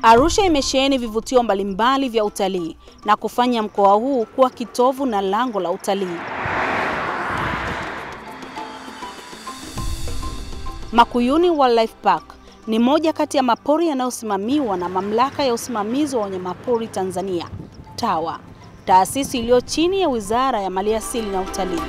Arusha imesheheni vivutio mbalimbali vya utalii na kufanya mkoa huu kuwa kitovu na lango la utalii. Makuyuni Wildlife Park ni moja kati ya mapori yanayosimamiwa na Mamlaka ya Usimamizi wa Wanyamapori Tanzania, TAWA, taasisi iliyo chini ya Wizara ya Maliasili na Utalii.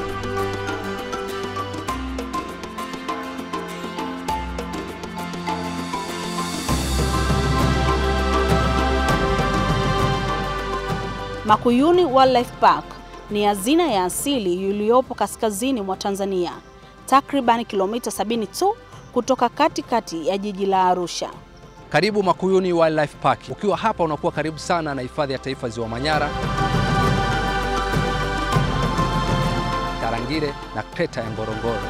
Makuyuni Wildlife Park ni hazina ya asili iliyopo kaskazini mwa Tanzania, takriban kilomita 70 tu kutoka katikati kati ya jiji la Arusha. Karibu Makuyuni Wildlife Park. Ukiwa hapa unakuwa karibu sana na hifadhi ya taifa Ziwa Manyara, Tarangire na kreta ya Ngorongoro.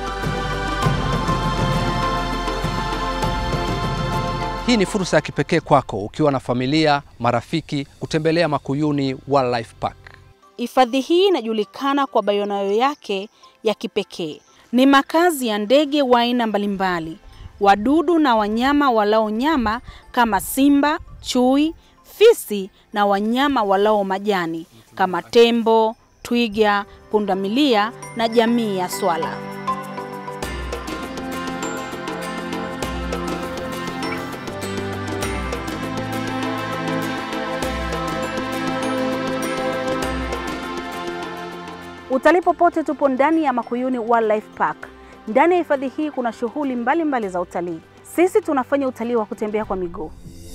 Hii ni fursa ya kipekee kwako ukiwa na familia, marafiki kutembelea Makuyuni Wildlife Park. Hifadhi hii inajulikana kwa bayonayo yake ya kipekee. Ni makazi ya ndege wa aina mbalimbali, wadudu na wanyama walao nyama kama simba, chui, fisi na wanyama walao majani kama tembo, twiga, pundamilia na jamii ya swala. Utalii popote, tupo ndani ya Makuyuni Wildlife Park. Ndani ya hifadhi hii kuna shughuli mbalimbali za utalii. Sisi tunafanya utalii wa kutembea kwa miguu.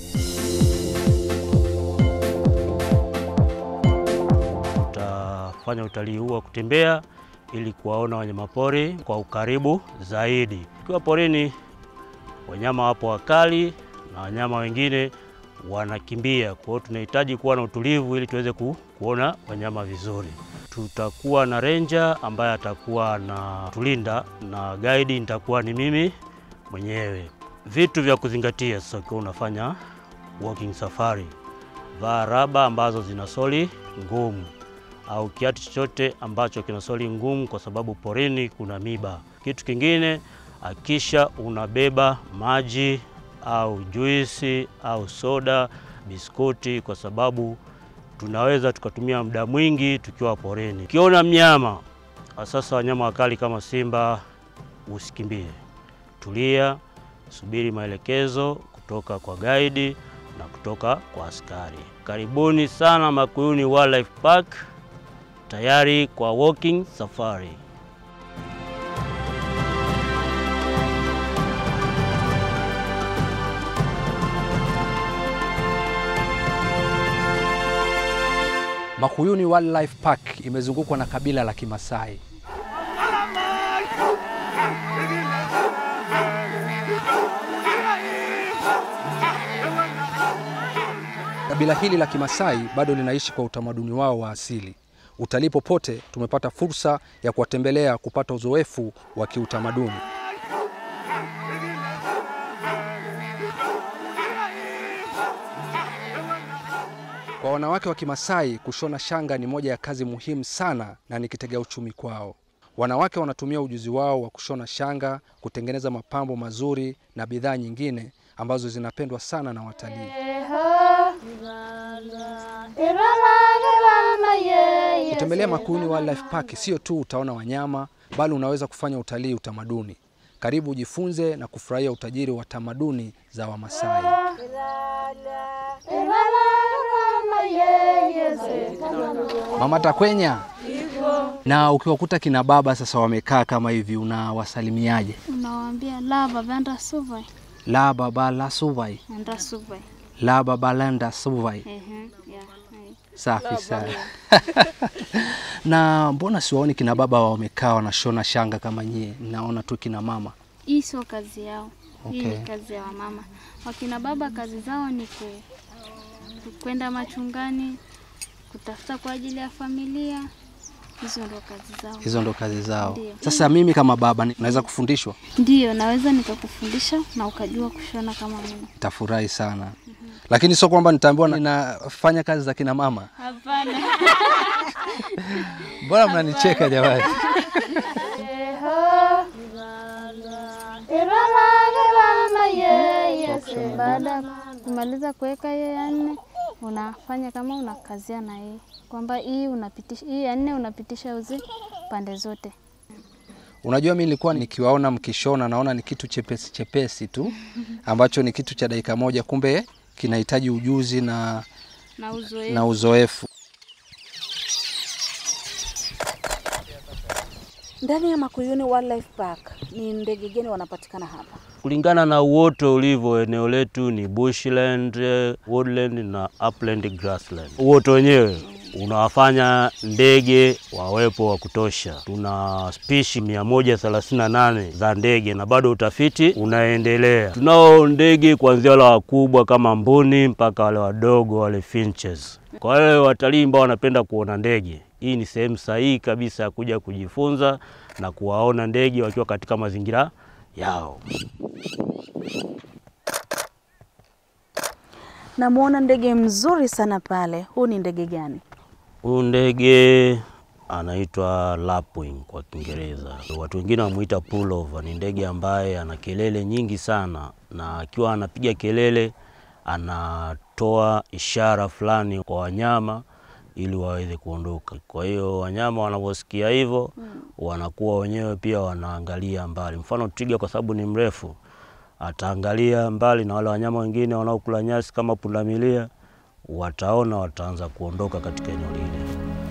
Tutafanya utalii huu wa kutembea ili kuwaona wanyamapori kwa ukaribu zaidi. Ukiwa porini, wanyama wapo wakali na wanyama wengine wanakimbia. Kwa hiyo tunahitaji kuwa na utulivu ili tuweze ku, kuona wanyama vizuri. Tutakuwa na ranger ambaye atakuwa na tulinda na guide nitakuwa ni mimi mwenyewe. Vitu vya kuzingatia sasa ukiwa unafanya walking safari, vaa raba ambazo zina soli ngumu au kiatu chochote ambacho kina soli ngumu, kwa sababu porini kuna miba. Kitu kingine, akisha unabeba maji au juisi au soda, biskuti, kwa sababu tunaweza tukatumia muda mwingi tukiwa porini. Ukiona mnyama sasa, wanyama wakali kama simba, usikimbie, tulia, subiri maelekezo kutoka kwa guide na kutoka kwa askari. Karibuni sana Makuyuni Wildlife Park, tayari kwa walking safari. Makuyuni Wildlife Park imezungukwa na kabila la Kimasai. Kabila hili la Kimasai bado linaishi kwa utamaduni wao wa asili. Utalii popote, tumepata fursa ya kuwatembelea kupata uzoefu wa kiutamaduni. Kwa wanawake wa Kimasai, kushona shanga ni moja ya kazi muhimu sana na ni kitega uchumi kwao. Wanawake wanatumia ujuzi wao wa kushona shanga, kutengeneza mapambo mazuri na bidhaa nyingine ambazo zinapendwa sana na watalii. Kutembelea Makuyuni Wildlife Park sio tu utaona wanyama, bali unaweza kufanya utalii utamaduni. Karibu ujifunze na kufurahia utajiri wa tamaduni za Wamasai. Mama Takwenya, na ukiwakuta kina baba sasa wamekaa kama hivi, unawasalimiaje? Unawaambia la baba enda suvai. La baba la suvai, Enda suvai. la baba lenda suvai. Ehe, ya. hai. Safi sana. na mbona siwaoni kina baba wamekaa wanashona shanga kama nyie? Naona tu kina mama. Hii sio kazi yao. Hii Okay. ni kazi ya wamama. Wakina baba kazi zao ni ku, ku- kwenda machungani, kutafuta kwa ajili ya familia. Hizo ndo kazi zao. Hizo ndo kazi zao. Ndio. Sasa mimi kama baba ni- naweza kufundishwa? Ndiyo, naweza nikakufundisha na ukajua kushona kama mimi. Nitafurahi sana, lakini sio kwamba nitaambiwa ninafanya kazi za kina mama. Hapana. Mbona mnanicheka jamani? Baada Ukimaliza kuweka hiyo ya nne, unafanya kama unakazia na hii kwamba hii unapitisha hii ya nne unapitisha uzi pande zote. Unajua, mi nilikuwa nikiwaona mkishona, naona ni kitu chepesi chepesi tu ambacho ni kitu cha dakika moja, kumbe kinahitaji ujuzi na, Na uzoefu. na uzoefu. Ndani ya Makuyuni Wildlife Park ni ndege gani wanapatikana hapa? Kulingana na uoto ulivyo, eneo letu ni bushland, eh, woodland na upland grassland. Uoto wenyewe unawafanya ndege wawepo wa kutosha. Tuna spishi 138 za ndege na bado utafiti unaendelea. Tunao ndege kuanzia wale wakubwa kama mbuni mpaka wale wadogo wale finches. Kwa wale watalii ambao wanapenda kuona ndege, hii ni sehemu sahihi kabisa ya kuja kujifunza na kuwaona ndege wakiwa katika mazingira yao. Namwona ndege mzuri sana pale. Huu ni ndege gani? Huyu ndege anaitwa lapwing kwa Kiingereza, watu wengine wamuita pullover. Ni ndege ambaye ana kelele nyingi sana, na akiwa anapiga kelele anatoa ishara fulani kwa wanyama ili waweze kuondoka. Kwa hiyo wanyama wanaposikia hivyo wanakuwa wenyewe pia wanaangalia mbali. Mfano twiga, kwa sababu ni mrefu, ataangalia mbali, na wale wanyama wengine wanaokula nyasi kama pundamilia wataona, wataanza kuondoka katika eneo lile.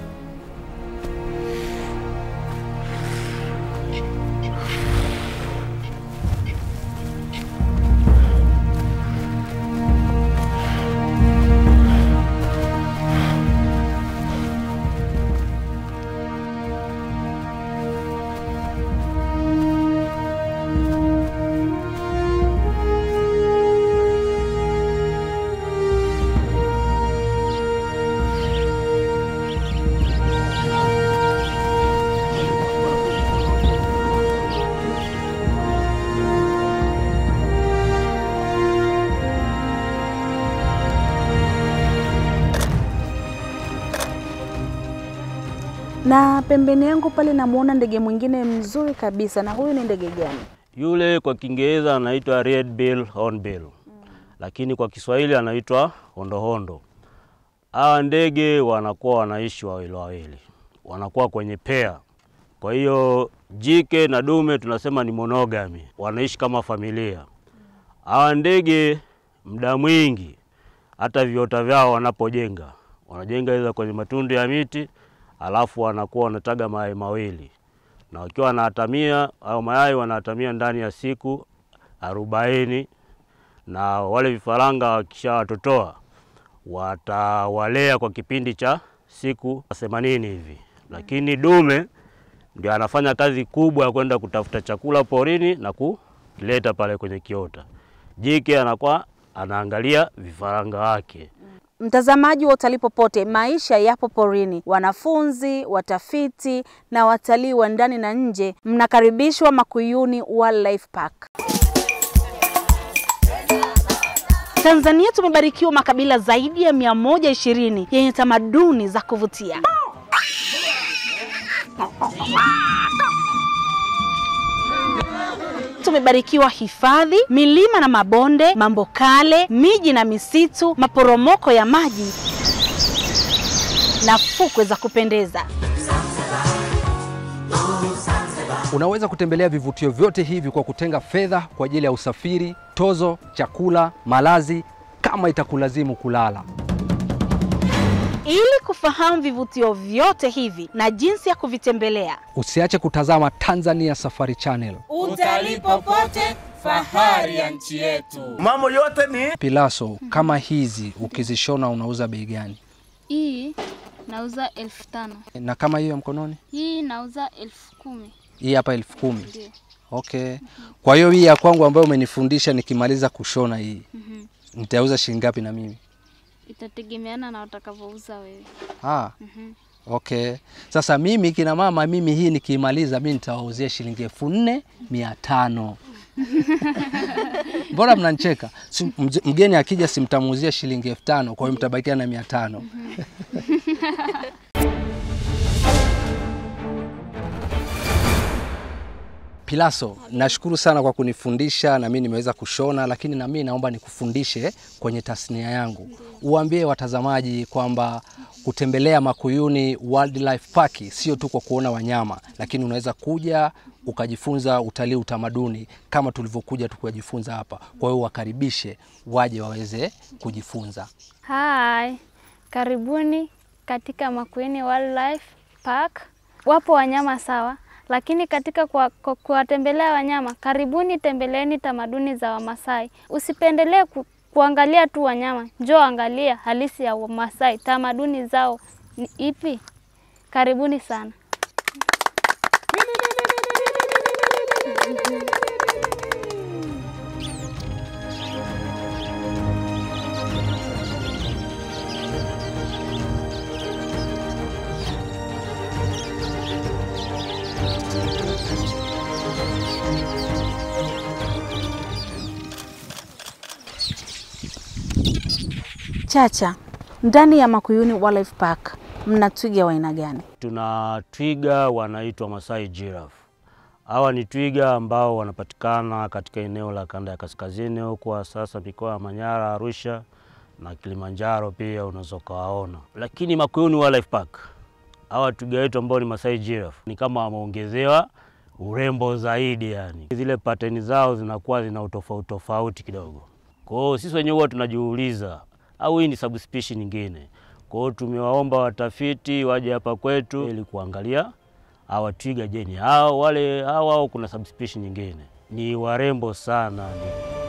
Na pembeni yangu pale namwona ndege mwingine mzuri kabisa. Na huyu ni ndege gani? Yule kwa Kiingereza anaitwa red bill hornbill, lakini kwa Kiswahili anaitwa hondohondo. Hawa ndege wanakuwa wanaishi wawili wawili, wanakuwa kwenye pea. Kwa hiyo jike na dume tunasema ni monogamy, wanaishi kama familia. Hawa ndege muda mwingi hata viota vyao wanapojenga wanajenga iza kwenye matundu ya miti, alafu wanakuwa wanataga mayai mawili na wakiwa wanahatamia au mayai wanahatamia ndani ya siku arobaini, na wale vifaranga wakishawatotoa watawalea kwa kipindi cha siku themanini hivi, lakini dume ndio anafanya kazi kubwa ya kwenda kutafuta chakula porini na kuleta pale kwenye kiota. Jike anakuwa anaangalia vifaranga wake. Mtazamaji wa utalii popote, maisha yapo porini. Wanafunzi, watafiti na watalii wa ndani na nje, mnakaribishwa Makuyuni Wildlife Park. Tanzania tumebarikiwa makabila zaidi ya 120 yenye tamaduni za kuvutia. Tumebarikiwa hifadhi, milima na mabonde, mambo kale, miji na misitu, maporomoko ya maji na fukwe za kupendeza. Unaweza kutembelea vivutio vyote hivi kwa kutenga fedha kwa ajili ya usafiri, tozo, chakula, malazi kama itakulazimu kulala. Ili kufahamu vivutio vyote hivi na jinsi ya kuvitembelea, Usiache kutazama Tanzania Safari Channel. Utalii popote, fahari ya nchi yetu. Mambo yote ni Pilaso, kama hizi ukizishona unauza bei gani? Hii nauza elfu tano. Na kama hiyo ya mkononi? Hii nauza elfu kumi. Hii hapa elfu kumi. Ndio. Okay. Kwa hiyo hii ya kwangu ambayo umenifundisha nikimaliza kushona hii nitauza shilingi ngapi na mimi? Itategemeana na utakavyouza wewe. Ah. Okay. Sasa mimi kina mama, mimi hii nikiimaliza mimi nitawauzia shilingi elfu nne mia tano. Mbona mnanicheka? Si, mje- mgeni akija simtamuuzia shilingi elfu tano, kwa hiyo mtabakia na mia tano. Pilaso, nashukuru sana kwa kunifundisha na mimi nimeweza kushona, lakini na mimi naomba nikufundishe kwenye tasnia yangu. Uambie watazamaji kwamba kutembelea Makuyuni Wildlife Park sio tu kwa kuona wanyama, lakini unaweza kuja ukajifunza utalii utamaduni kama tulivyokuja tukujifunza hapa. Kwa hiyo wakaribishe waje waweze kujifunza. Hai, karibuni katika Makuyuni Wildlife Park. Wapo wanyama sawa, lakini katika kuwa- ku- kuwatembelea wanyama, karibuni tembeleeni tamaduni za Wamasai. Usipendelee ku, kuangalia tu wanyama, njoo angalia halisi ya Wamasai, tamaduni zao ni ipi. Karibuni sana. Chacha, ndani ya Makuyuni Wildlife Park mna twiga wa aina gani? Tuna twiga wanaitwa Masai Giraffe. Hawa ni twiga ambao wanapatikana katika eneo la kanda ya kaskazini huko sasa mikoa ya Manyara, Arusha na Kilimanjaro pia unaweza ukawaona. Lakini Makuyuni Wildlife Park, hawa twiga wetu ambao ni Masai Giraffe ni kama wameongezewa urembo zaidi, yani zile pateni zao zinakuwa zina utofauti tofauti kidogo. Kwa hiyo sisi wenyewe huwa tunajiuliza au hii ni subspecies nyingine. Kwa hiyo tumewaomba watafiti waje hapa kwetu ili kuangalia hawa twiga, je, ni hao wale hao au kuna subspecies nyingine? Ni warembo sana ni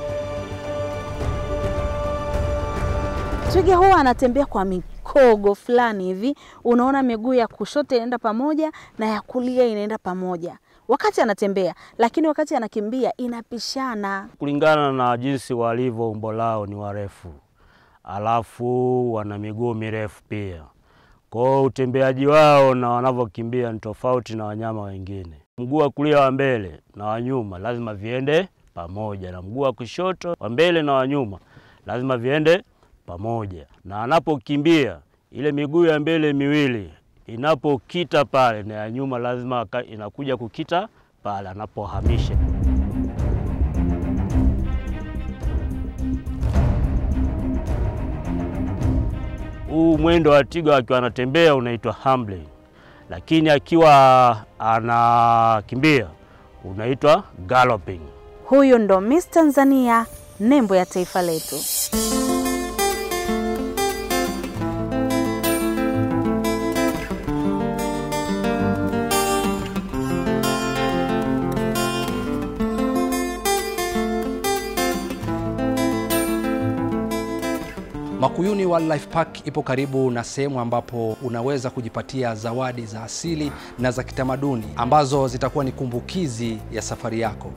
Twiga huwa anatembea kwa mikogo fulani hivi, unaona miguu ya kushoto inaenda pamoja na ya kulia inaenda pamoja wakati anatembea, lakini wakati anakimbia inapishana. kulingana na jinsi walivyo, umbo lao ni warefu, alafu wana miguu mirefu pia. Kwa hiyo utembeaji wao na wanavyokimbia ni tofauti na wanyama wengine. Mguu wa kulia wa mbele na wa nyuma lazima viende pamoja, na mguu wa kushoto wa mbele na wa nyuma lazima viende pamoja, na anapokimbia ile miguu ya mbele miwili inapokita pale na ya nyuma lazima aka- inakuja kukita pale anapohamisha. Huu mwendo wa twiga akiwa anatembea unaitwa humbling, lakini akiwa anakimbia unaitwa galloping. Huyu ndo Miss Tanzania, nembo ya taifa letu. Makuyuni Wildlife Park ipo karibu na sehemu ambapo unaweza kujipatia zawadi za asili na za kitamaduni ambazo zitakuwa ni kumbukizi ya safari yako.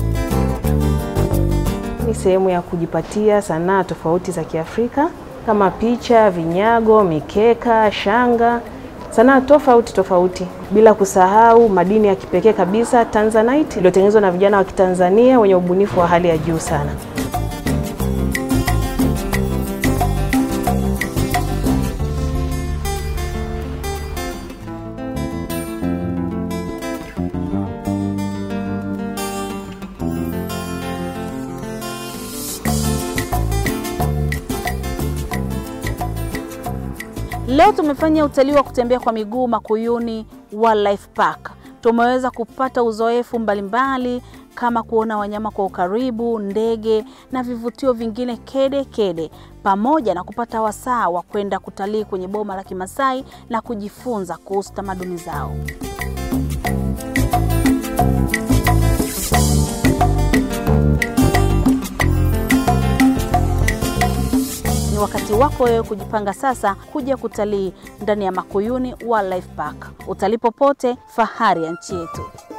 Ni sehemu ya kujipatia sanaa tofauti za Kiafrika kama picha, vinyago, mikeka, shanga, sanaa tofauti tofauti, bila kusahau madini ya kipekee kabisa Tanzanite iliyotengenezwa na vijana wa Kitanzania wenye ubunifu wa hali ya juu sana. Leo tumefanya utalii wa kutembea kwa miguu Makuyuni Wildlife Park. Tumeweza kupata uzoefu mbalimbali kama kuona wanyama kwa ukaribu, ndege na vivutio vingine kede kede, pamoja na kupata wasaa wa kwenda kutalii kwenye boma la Kimasai na kujifunza kuhusu tamaduni zao. Ni wakati wako wewe kujipanga sasa kuja kutalii ndani ya Makuyuni Wildlife Park. Utalii popote, fahari ya nchi yetu.